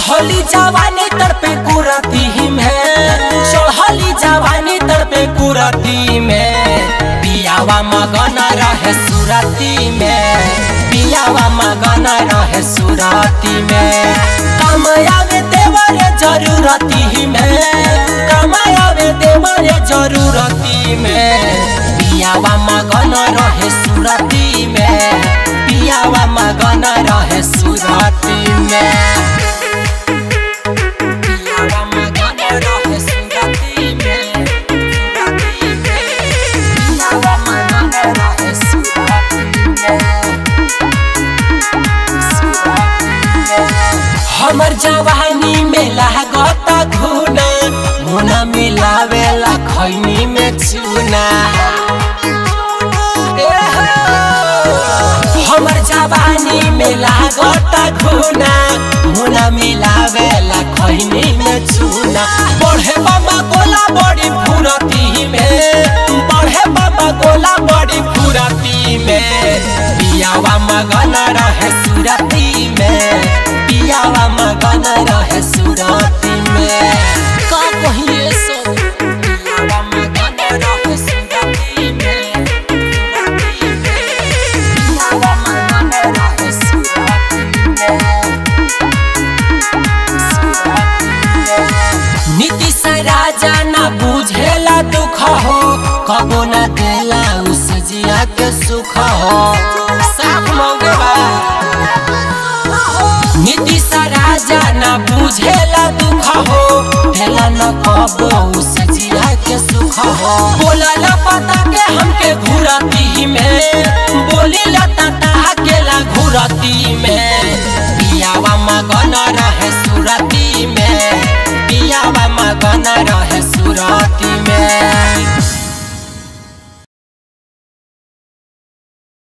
चढ़ली जवानी तड़पे कुरती में चढ़ली जवानी तड़पे कुरती में पियावा मगन रहे सुरती में पियावा मगन रहे सुरती में कमायावे देवरे जरूरती में कमायावे देवरे जरूरती में पियावा मगन रहे सुरती में पियावा मगन रहे सुरती में पियावा मगन रहे सुरती में सुरती में पियावा मगन रहे सुरती में हमर जवानी में लागता घुना मुना मिलावेला खैनी में चूना ए हो। हमर जवानी में लागता घुना मुना मिलावेला खैनी में चूना बढ़े बाबा गोला बड़ी फुरती में बढ़े बाबा गोला बड़ी फुरती में पियावा मगन रहे सुरती में पियावा मगन रहे सुरती में का कहिए सो पियावा मगन रहे सुरती में सुरती में पियावा मगन रहे सुरती में नीतीश राजा न बुझेला दुख हो कबो न देला उस जिया के सुख हो साफ मौगे बा नीतीश राजा न बुझेला दुख हो देला न कबो उस जिया के सुख हो बोला ला पता के हमके घुरती में बोली ला तता के ला घुरती